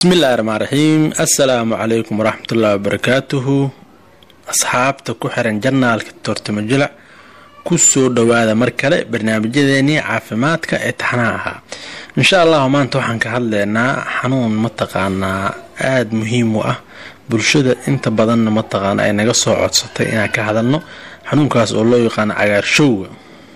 bismillahi raxmaan raxiim assalaamu calaykum waraxmatullahi wabarakaatuhu asxaabta ku xiran janaalka toortamo jilac kusoo dhowaada mar kale barnaamijyadeenii caafimaadka ee taxnaha ahaa insha allahu maanta waxaan ka hadleynaa xanuun mataqaanaa aada muhiim u ah bulshada inta badanna mataqaana ay naga soo codsatay inaan ka hadalno xanuunkaas oo loo yaqaano cagaarshowga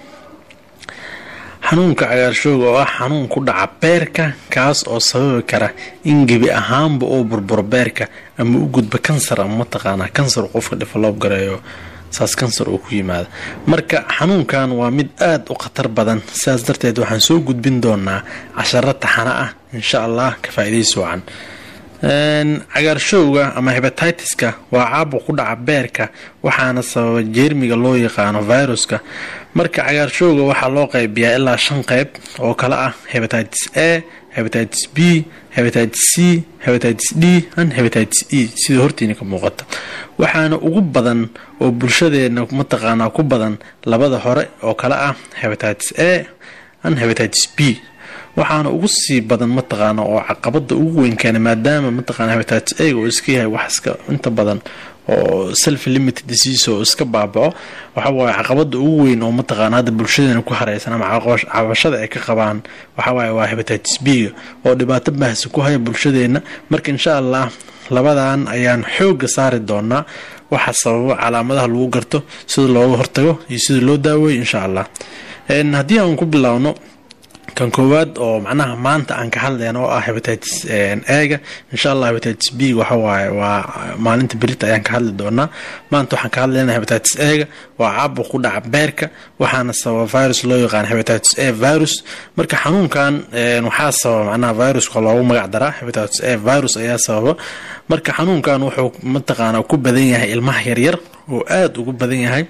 xanuunka cagaarshowga oo ah xanuun ku dhaca beerka kaas oo sababi kara in gebi ahaanba uu burburo beerka ama u gudbo kansar ama mataqaanaa kansar qofka develop gareeyo saas kansar uu ku yimaado marka xanuunkan waa mid aada u khatar badan sidaas darteed waxaan soo gudbin doonaa casharo taxano ah insha allah ka faa-idaysi wacan cagaarshowga ama hebatitis-ka waa caabuq ku dhaca beerka waxaana sababa jeermiga loo yaqaano viruska marka cagaarshowga waxaa loo qaybiyaa ilaa shan qeyb oo kale ah hebatitis a hebatitis b hebatitis c hebatitis d and hebatitis e sida hortiina ka muuqata waxaana ugu badan oo bulshadeena mataqaanaa ku badan labada hore oo kale ah hebatitis a and hebatitis b waxaana ugu sii badan mataqaana oo caqabada ugu weyn keena maadaama mataqaana hebatitis a oo iska yahay wax iska inta badan oo self limited disease oo iska baabaco waxawaaye caqabada ugu weyn oo mataqaana hadda bulshadeena ku hareysan ama cabashada ay ka qabaan waxawaaye waa hebatitis b-ga oo dhibaato baahsi ku haya bulshadeena marka insha allah labadan ayaan xooga saari doonaa waxa sababo calaamadaha lagu garto sida looga hortago iyo sida loo daaweeyo insha allah haddii aan ku bilaawno kan koowaad oo macnaha maanta aan ka hadlayna oo ah hebatitis eega insha allah hebatitis b waxawaaye waa maalinta berita ayaan ka hadli doonaa maanta waxaan ka hadlayna hebatitis eega waa caabuq ku dhaca beerka waxaana sababa virus loo yaqaan hebatitis a virus marka xanuunkan waxaa sababa macnaha viruska loogu magac daraa hebatitis a virus ayaa sababa marka xanuunkan wuxuu mataqaanaa ku badan yahay ilmaha yaryar oo aada ugu badan yahay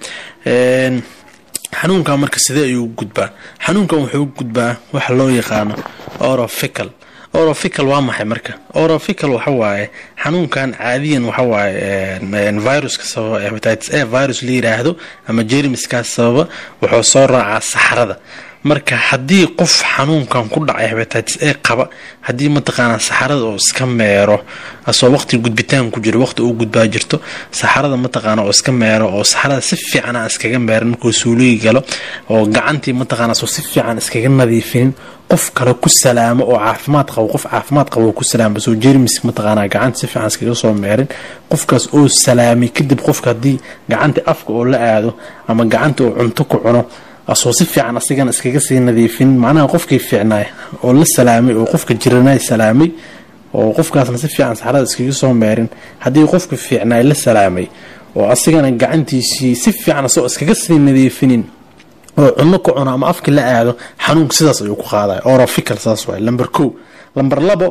xanuunkan marka sidee ayuu u gudbaa xanuunkan wuxuu u gudbaa waxa loo yaqaano orofical orofical waa maxay marka orofical waxawaaye xanuunkan caadiyan waxawaaye viruska sababa hebatitis a virus la yiraahdo ama jermiskaas sababa wuxuu soo raacaa saxarada marka haddii qof xanuunkan ku dhacay hebatitis a qaba haddii mataqaanaa saxarada oo iska meero asoo waqti gudbitaan ku jiro waqti uu gudbaa jirto saxarada mataqaana oo iska meero oo saxarada si fiican aan iskaga meeran markuu suuligi galo oo gacantii mataqaana soo si fiican iskaga nadiifinin qof kale ku salaamo oo caafimaad qabo qof caafimaad qabo ku salaamo soo jermis mataqaanaa gacanta si fiican iskaga soo meerin qofkaas oo salaamay kadib qofka haddii gacanta afka oo la aado ama gacanta oo cunto ku cuno asoo si fiican asigana iskaga sii nadiifin macnaha qofkii fiicnaay oo la salaamay oo qofka jiranay salaamay oo qofkaasna si fiican saxarada iskaga soo meerin haddii qofka fiicnaay la salaamay oo asigana gacantiisii si fiican asoo iskaga sii nadiifinin oo cunno ku cuno ama afka la aado xanuunka sidaas ayuu ku qaadaya orofical saas waay lamber ko lamber labo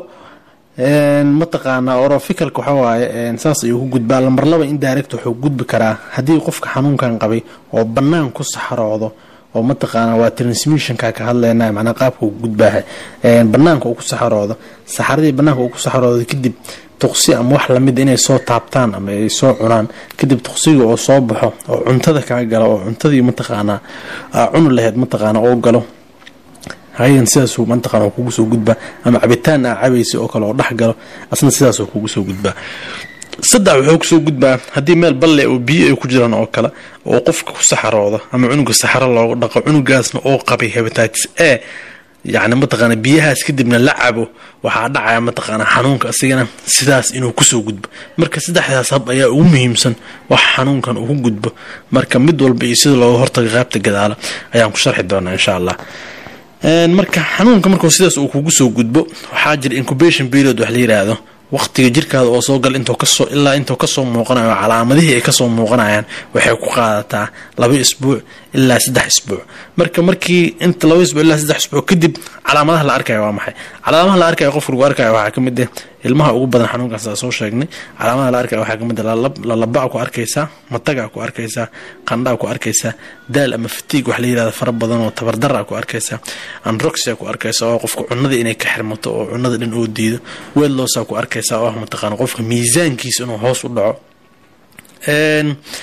mataqaanaa oroficalka waxawaaye saas ayuu ku gudbaa lamber laba indirect wuxuu gudbi karaa haddii qofka xanuunkan qabay oo bannaan ku saxaroodo oo mataqaana waa transmissionka ka hadleyna macnaa qaabka uu gudbaaha banaanka uu ku saxaroodo saxaradii banaanka uu ku saxaroodo kadib tuqsi ama wax lamid inay soo taabtaan ama ay soo cunaan kadib tuqsiga oo soo baxo oo cuntada kaa galo oo cuntadii mataqaanaa cuni laheyd mataqaana oo galo hayan sidaasuu mataqana kugu soo gudbaa ama cabitaan aa cabaysa oo kale oo dhex galo asna sidaasoo kugu soo gudbaa saddex wuxuu kusoo gudbaa haddii meel balle oo biyo ay ku jiraan oo kale oo qofka ku saxarooda ama cunuga saxaro looga dhaqo cunugaasna oo qabay hebatitis a yacni mataqaana biyahaas kadibna la cabo waxaa dhacaya mataqaana xanuunka asigana sidaas inuu kusoo gudbo marka saddexdaas hab ayaa ugu muhiimsan wax xanuunkan ugu gudbo marka mid walba iyo sida looga hortaga qaybta gadaala ayaan ku sharxi doonaa insha allah marka xanuunka markuu sidaas uu kugu soo gudbo waxaa jira incubation period wax la yiraahdo waqtiga jirkaada oo soo gal intuu kasoo ilaa intuu kasoo muuqanayo calaamadihii ay kasoo muuqanayaan waxay ku qaadataa laba isbuuc ilaa saddex isbuuc marka markii inta laba isbuuc ilaa saddex isbuuc kadib calaamadaha la arkaya waa maxay calaamadaha la arkaya qofka lagu arkaya waxaa kamid ah ilmaha ugu badan xanuunkaas aa soo sheegnay calaamadaha la arkaya waxaa kamid ah lalabaa ku arkaysaa matagaa ku arkaysaa qandhaa ku arkaysaa daal ama fatiig wax la yirahda fara badan oo tabardara ku arkaysaa androxia ku arkaysa oo qofka cunada inay ka xirmato oo cunada dhan oo diido weelloosaa ku arkaysa oo ah mataqaana qofka miisaankiisa inuu hoos u dhaco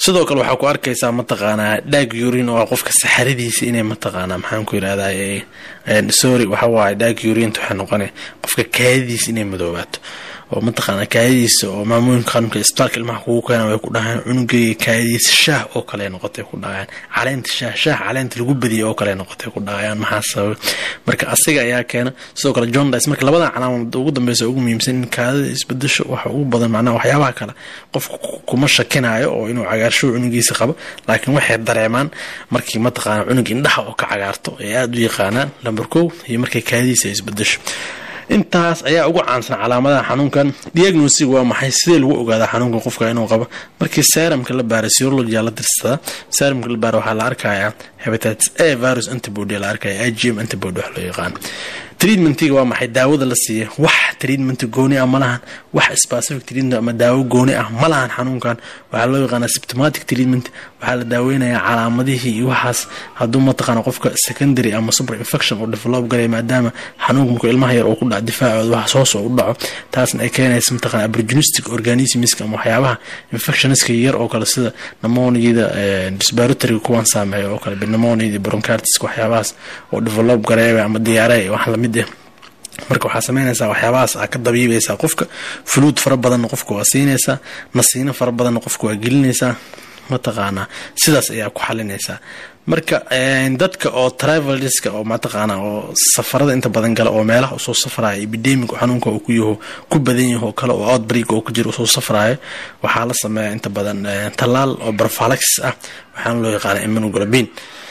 sidoo kale waxaa ku arkaysaa mataqaanaa dhaag yurin oo qofka saxaradiisa inay mataqaanaa maxaan ku yirahdaa sorry waxa waaye dhaag yurinta waxay noqona qofka kaadidiisa inay madoobaato oo mataqaana kaadidiisa oo maamooyinka qaranka isbitaalka ilmaha kugu keena way ku dhahaan cunugeyga kaadidiisa shaah oo kale noqotay ku dhahayaan caleenta shaah shaah caleenta lagu badiyay oo kale noqotay ku dhahayaan maxaa sababay marka asiga ayaa keena sidoo kale john dice marka labadan calaamad ugu dambeysa ugu muhiimsan in kaadida isbedesho waxa ugu badan macnaha waxyaabaha kale qofka kuma shakinayo oo inuu cagaarshow cunugiisa qabo laakiin waxay dareemaan markii mataqaana cunug indhaha oo ka cagaarto ay aada u yaqaanaan lamber kow iyo markay kaadidiisa isbedesho intaas ayaa ugu caansan calaamadaha xanuunkan diagnosig waa maxay sidee lagu ogaadaa xanuunkan qofka inuu qabo markii seramka la baara serologia la dirsadaa seramka la baara waxaa la arkayaa hepatitis a virus antibody la arkaya igm antibody wax loo yaqaan treatmentiga waa maxay daawada la siiya wax treatment gooni ah ma lahan wax specific treatment ama daawo gooni ah ma lahan xanuunkan waxaa loo yaqaanaa symptomatic treatment waxaa la daaweynayaa calaamadihii iyo waxaas hadduu mataqaana qofka secondary ama super infection uu develop galaya maadaama xanuunka markuu ilmaha yar uu ku dhaco difaacooda wax hoos oo u dhaco taasna ay keenaysa mataqana aborignistic organismska ama waxyaabaha infectionska yar oo kale sida pneumoniada respiratory kuwan saameeya oo kale pneumoniada bronchitis waxyaabahaas oo develop gareeya ama diyaarey wax lamid ah marka waxaa sameynaysaa waxyaabahaas aa ka dabiibaysaa qofka fuluud fara badanna qofka waa siinaysaa nasiino fara badanna qofka waa gelinaysaa mataqaanaa sidaas ayaa ku xalinaysaa marka dadka oo travelska oo mataqaana oo safarada inta badan gala oo meelaha usoo safraya epidemic xanuunka uu ku yaho ku badan yaho kale oo outbreak oo ku jira usoo safraya waxaa la sameeya inta badan tallaal oo barfalaxis ah waxaana loo yaqaana immunoglobin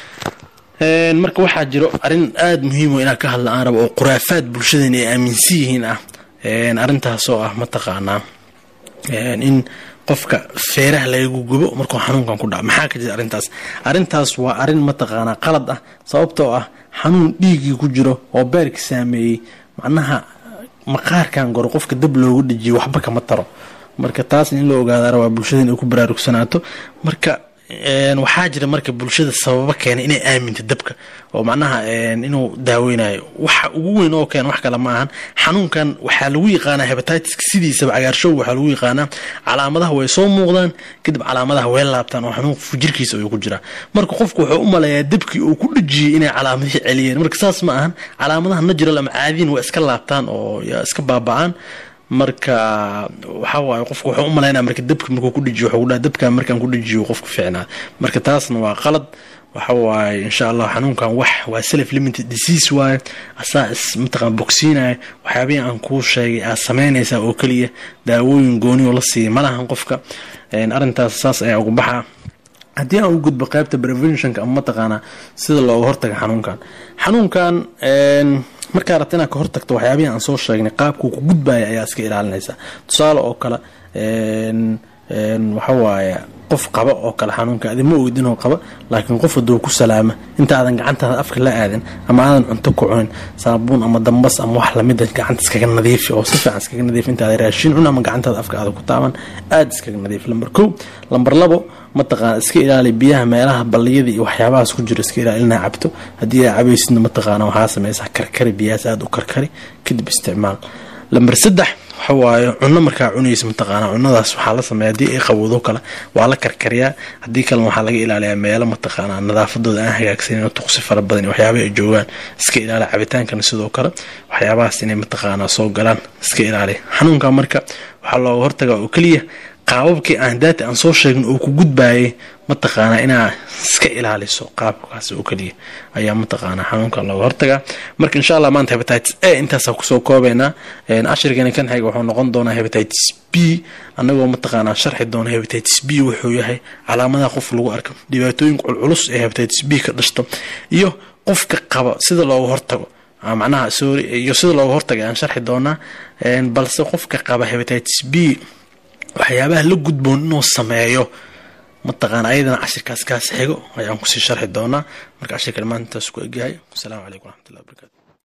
marka waxaa jiro arrin aada muhiimo inaa ka hadla aan rabo oo khuraafaad bulshadan ay aaminsan yihiin ah arrintaasoo ah mataqaanaa in qofka feeraha lagagu gubo markuu xanuunkan ku dhaco maxaa ka jira arrintaas arrintaas waa arrin mataqaanaa qalad ah sababtoo ah xanuun dhiiggii ku jiro oo beerka saameeyey macnaha maqaarkan goro qofka dab loogu dhejiyo waxba kama taro marka taasna in la ogaada rabaa bulshada inay ku baraarugsanaato marka waxaa jira marka bulshada sababo keena inay aaminto dabka oo macnaha inuu daaweynayo waxa ugu weyn oo keena wax kale ma ahan xanuunkan waxaa lagu yaqaanaa hebatiska sidiisaba cagaarshowga waxaa lagu yaqaanaa calaamadaha way soo muuqdaan kadib calaamadaha way laabtaan oo xanuunka fujirkiisa ayuu ku jiraa marka qofku wuxuu u maleeyaa dabkii uu ku dhejiyey inay calaamadihii celiyeen marka saas ma ahan calaamadaha natural ama caadiyin waa iska laabtaan oo iska baaba'aan marka waxaa waaye qofka wuxuu u malaynaya marka dabka markuu ku dhejiyo wuxuu dhaha dabka markaan ku dhejiyo qofka fiicnaa marka taasna waa qalad waxa waaye insha allah xanuunkan wax waa self limited disease waaye asaa is mataqaan bogsiinaya waxyaabihii aan kuu sheegay aad sameynaysaa oo keliya daawooyin gooni oo la siiyay malahan qofka arrintaas saas ayaa ugu baxaa haddii aan u gudbo qaybta preventionka ama mataqaanaa sida looga hortaga xanuunkan xanuunkan markaa rabta inaad ka hortagto waxyaabihii aan soo sheegnay qaabkuu ku gudbaya ayaa iska ilaalinaysaa tusaale oo kale waxawaaye qof qaba oo kale xanuunka adi ma ogid inuu qaba laakiin qof haduu ku salaama inta aadan gacantaada afka la aadin ama aadan cunto ku cunin saabuun ama dambas ama wax lamida gacanta iskaga nadiifi oo si fiican iskaga nadiif intaada raashin cun ama gacantaada afka aada ku taaban aada iskaga nadiif lamber kow lamber labo mataqaana iska ilaali biyaha meelaha balliyada iyo waxyaabahaas ku jiro iska ilaali inaa cabto haddii aa cabaysidna mataqaana waxaa sameysaa karkari biyahaas aada u karkari kadib isticmaal lamber saddex waxa waaye cunno markaa cunaysa mataqaana cunadaas waxaa la sameeya haddii ay qabowdo kale waa la karkariyaa haddii kalena waxaa laga ilaaliyaa meelo mataqaana nadaafadooda aan hagaagsanin oo tuqsi fara badan iyo waxyaabaha ay joogaan iska ilaali cabitaankana sidoo kale waxyaabahaas inay mataqaana soo galaan iska ilaali xanuunka marka waxaa looga hortagaa oo keliya qaababkii aan daata aan soo sheegin oo ku gudbayay mataqaanaa inaa iska ilaaliso qaabkaas oo keliya ayaa mataqaanaa xanuunkan looga hortagaa marka insha allah maanta hebatitis a intaasa kusoo koobeynaa cashirkeeni kan xiga wuxuu noqon doonaa hebatitis b anagoo mataqaanaa sharxi doona hebatitis b wuxuu yahay calaamadaha qof lagu arko dhibaatooyinka culculus ee hebatitis b ka dhashto iyo qofka qaba sida looga hortago macnaha sorry iyo sida looga hortaga aan sharxi doonaa balse qofka qaba hebatitis b waxyaabaha la gudboon inuu sameeyo mataqaana ayadana cashirkaas kaas xigo ayaan kusii sharxi doonaa marka cashirkan maanta intaas ku egyahay asalaamu calaykum waraxmatullahi wabarakatu